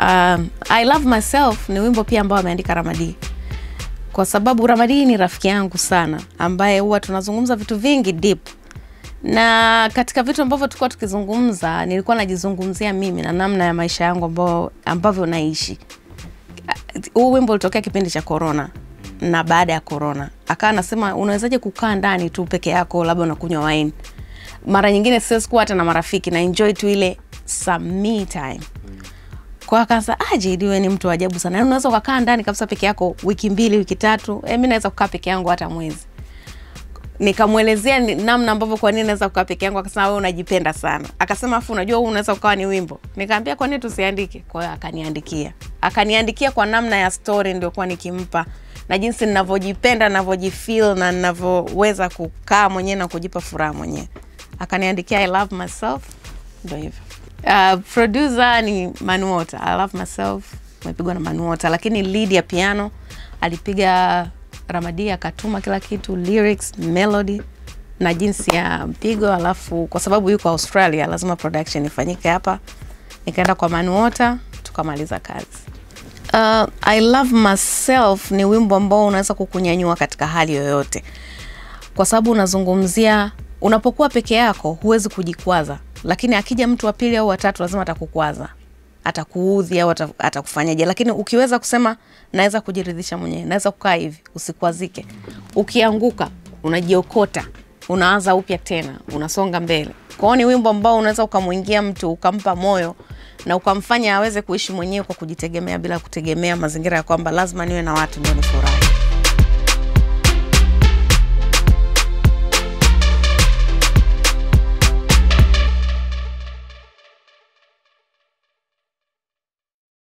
um, I love myself ni wimbo pia ambao ameandika Ramadi, kwa sababu Ramadi ni rafiki yangu sana, ambaye huwa tunazungumza vitu vingi deep, na katika vitu ambavyo tulikuwa tukizungumza, nilikuwa najizungumzia mimi na namna ya maisha yangu ambao, ambavyo naishi. Huu wimbo ulitokea kipindi cha corona na baada ya corona, akawa anasema unawezaje kukaa ndani tu peke yako, labda unakunywa wine. Mara nyingine siwezi kuwa hata na marafiki na enjoy tu ile some me time kwa akaanza ah, JD wewe ni mtu wa ajabu sana. Yaani unaweza ukakaa ndani kabisa peke yako wiki mbili, wiki tatu. Eh, mimi naweza kukaa peke yangu hata mwezi. Nikamwelezea ni- namna ambavyo kwa nini naweza kukaa peke yangu, akasema wewe unajipenda sana. Akasema afu unajua huu unaweza ukawa ni wimbo. Nikamwambia kwa nini tusiandike? Kwa hiyo akaniandikia. Akaniandikia kwa namna ya story ndio kwa nikimpa na jinsi ninavyojipenda, ninavyojifeel na ninavyoweza kukaa mwenyewe na kujipa furaha mwenyewe. Akaniandikia I love myself. Ndio hivyo. Uh, producer ni Manuota. I love myself umepigwa na Manuota, lakini lead ya piano alipiga Ramadi, akatuma kila kitu, lyrics, melody na jinsi ya mpigo. Alafu kwa sababu yuko Australia, lazima production ifanyike hapa, nikaenda kwa Manuota tukamaliza kazi. Uh, I love myself ni wimbo ambao unaweza kukunyanyua katika hali yoyote kwa sababu unazungumzia unapokuwa peke yako huwezi kujikwaza, lakini akija mtu wa pili au watatu lazima atakukwaza, atakuudhi au ata- atakufanyaje. Lakini ukiweza kusema naweza kujiridhisha mwenyewe, naweza kukaa hivi, usikwazike. Ukianguka unajiokota, unaanza upya tena, unasonga mbele. Kwa hiyo ni wimbo ambao unaweza ukamwingia mtu ukampa moyo na ukamfanya aweze kuishi mwenyewe kwa kujitegemea bila kutegemea mazingira ya kwamba lazima niwe na watu ndio nifurahi.